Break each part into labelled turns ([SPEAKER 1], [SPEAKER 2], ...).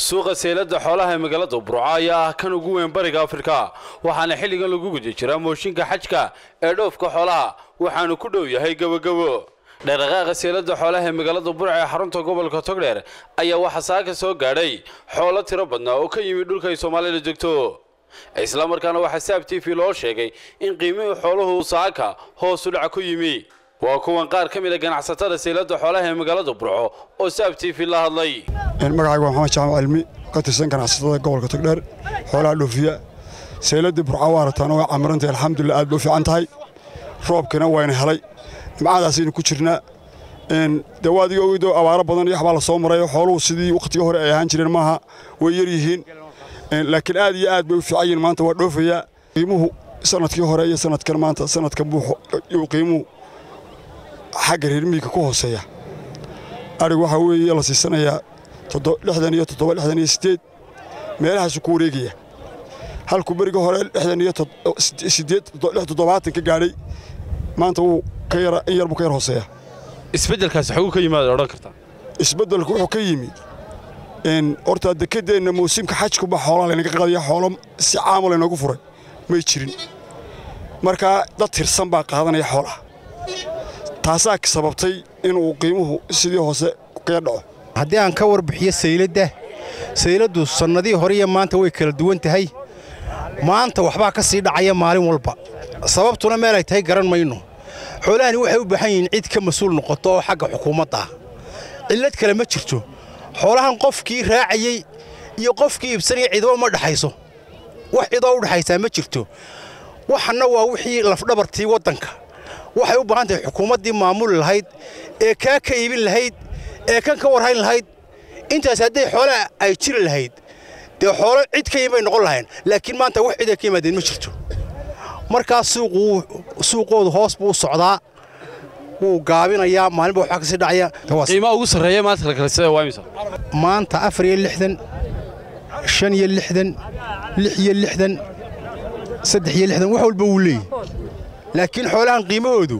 [SPEAKER 1] suuqa seylada xoolaha ee magaalada burco ayaa ah kan ugu weyn bariga afrika waxaana xilligan lagu guda jiraa mooshinka xajka ee dhoofka xoolaha waxaanu ku dhow yahay gebogebo dhaqdhaqaaqa seylada xoolaha ee magaalada burco ee xarunta gobolka togdheer ayaa waxaa saaka soo gaadhay xoolo tiro badnaa oo ka yimid dhulka ay soomaalida degto islamarkaana waxaa saab t v loo sheegay in qiimihii xooluhu saaka hoos u dhaca ku yimi waa kuwan qaar ka mid a ganacsatada seylada xoolaha ee magaalada burco oo saab t v la hadlay
[SPEAKER 2] magacayga waa maxamed jaamac cilmi ka tirsan ganacsatada gobolka togdheer xoolaha dhoofiya seyladii burca waa aragtaan waa camirantay alxamdulilah aad bay u fiican tahay roobkina wayna helay nimcadaasaynu ku jirnaa dee waa adiga ogeydo abaaro badan iyo waxbaa la soo maray xooluhu sidii wakhtigii hore ay ahaan jireen maaha way yar yihiin laakiin aad iyo aad bay u fiican yihiin maanta waa dhoofayaa qiimuhu sanadkii hore iyo sanadkan maanta sanadka buuxo iyo qiimuhu xagga reer miyiga ku hooseeya adhig waxaa weeye la siisanayaa lixdan iyo toddoba lixdan iyo siddeed meelahaasuu ku wareegaya halkuu beriga hore lixdan iyo siddeed lix toddobaatan ka gaadhay maanta wuu ka yara in yar buu ka yar hooseeya
[SPEAKER 1] isbeddelkaasi xaguu ka yimaada odhan kartaa
[SPEAKER 2] isbeddelku wuxuu ka yimid horta dekedeenna mawsimka xajkuba xoolaa laynaga qadaya xoolo si caama laynoogu furay may jirin markaa dad tirsan baa qaadanaya xoolaha taasaa sababtay inuu qiimuhu sidii hoose kaga dhaco
[SPEAKER 3] haddii aan ka warbixiyo sayladda sayladdu sannadihii hore iyo maanta way kala duwan tahay maanta waxbaa ka sii dhacaya maalin walba sababtuna meelay tahay garan mayno xoolahani waxay u baahan yihiin cid ka mas-uul noqoto oo xagga xukuumadda ah cillad kale ma jirto xoolahan qofkii raacayey iyo qofkii iibsanaya cidaba ma dhexayso wax cidoo u dhexaysaa ma jirto waxanna waa wixii lafdhabartii waddanka waxay u baahan tahay xukuumaddii maamuli lahayd ee kaa ka iibin lahayd ee kan ka warhayn lahayd intaas hadday xoolaha ay jiri lahayd dee xoolo cid ka yiin bay noqon lahayn laakiin maanta wax cid ay ka yimaadeen ma jirto markaas suuqoodu hoos buu u socdaa wuu gaabinayaa maalinba waxbaa ka sii dhacaya
[SPEAKER 1] qiimaha ugu sarreeya maanta la kala sida waa imisa
[SPEAKER 3] maanta afar iyo lixdan shan iyo lixdan lix iyo lixdan saddex iyo lixdan wax walba wuu leeyahy laakiin xoolahan qiimahoodu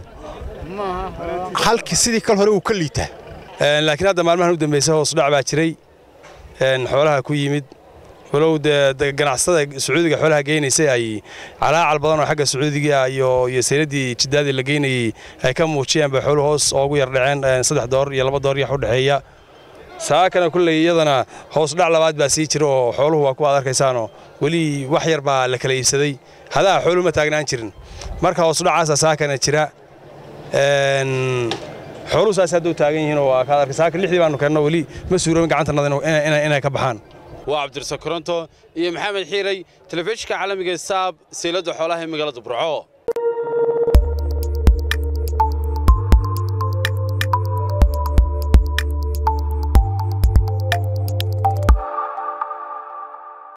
[SPEAKER 3] halkii sidii kal hore wuu ka liitaa
[SPEAKER 4] laakiin hadda maalmahan u dambaysa hoos dhac baa jiray xoolaha ku yimid walow dee ganacsatada sacuudiga xoolaha geynaysay ay calaacal badan oo xagga sacuudiga iyo iyo sayladii jiddaadii la geynayey ay ka muujiyeen bay xooluhu hoos oogu yar dhaceen saddex door iyo laba door yax u dhexeeya saakana kulley iyadana hoos dhac labaad baa sii jira oo xooluhu waa kuwa ad arkaysaanoo weli wax yar baa la kala iibsaday hadaha xooluhu ma taagnaan jirin marka hoos dhacaasa saakana jira xooluhu saas hadda u taagan yihiin oo kaad arkay saaka lixdii baanu keenno weli ma suuroobin gacantannada inay ka baxaan
[SPEAKER 1] waa cabdirsa koronto iyo maxamed xiiray telefishinka caalamiga saab seylada xoolaha ee magaalada burco